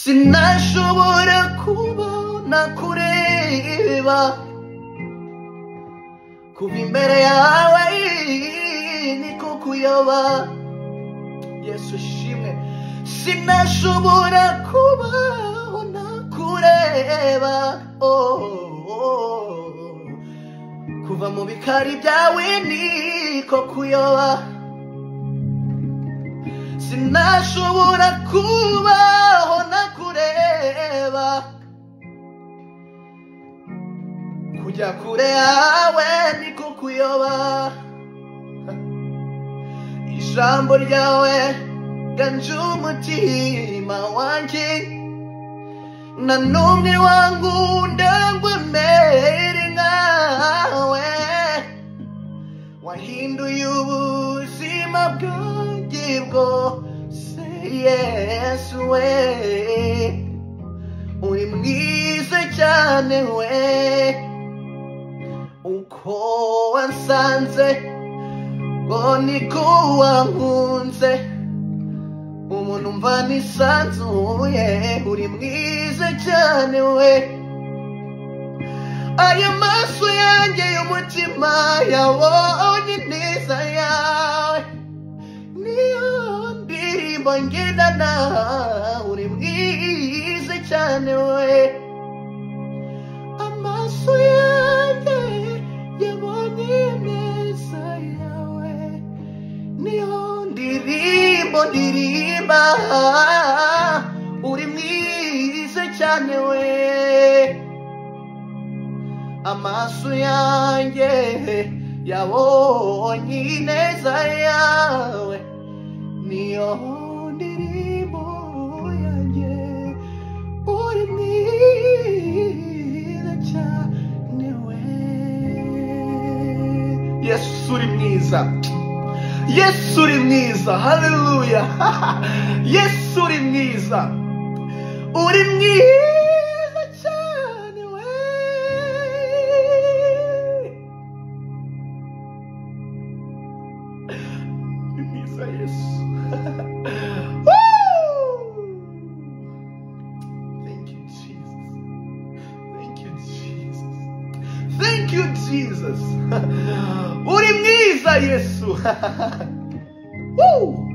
sinashobora kubona kureba kuba imbere yawe niko kuyoba yesu shimwe sinashobora kubona kureba oh. kuva mu bikari byawe niko kuyoba sinashobora kubaho nakureba kujya kure yawe niko kuyoba ijambo ryawe ganje umutima wanjye na n'umwe wangu ndangwemere nkawe wahinduye ubuzima bwanjye bwose yesu we uri mwiza cyane we uko wansanze ngo niko wankunze umuntu mva nisanzuye uri mwiza cyane we aya maso yanjye y'umutima yabonye ineza yawe niyo ndirimbo ngendana uri mwiza cyane we amaso yanjye yabonye ineza yawe niyo ndirimbo ndirimba uri mwiza cyane we amaso yanjye yabonye ineza yawe niyo ndirimbo yanjye uri mwiza cyane we yesu uri mwiza yesu uri mwiza haleluya yesu uri mwiza uri mwiza cyane we uri mwiza yesu Woo! Thank you, Jesus. Thank you, Jesus. Thank you, Jesus. Uri mwiza Yesu. Woo!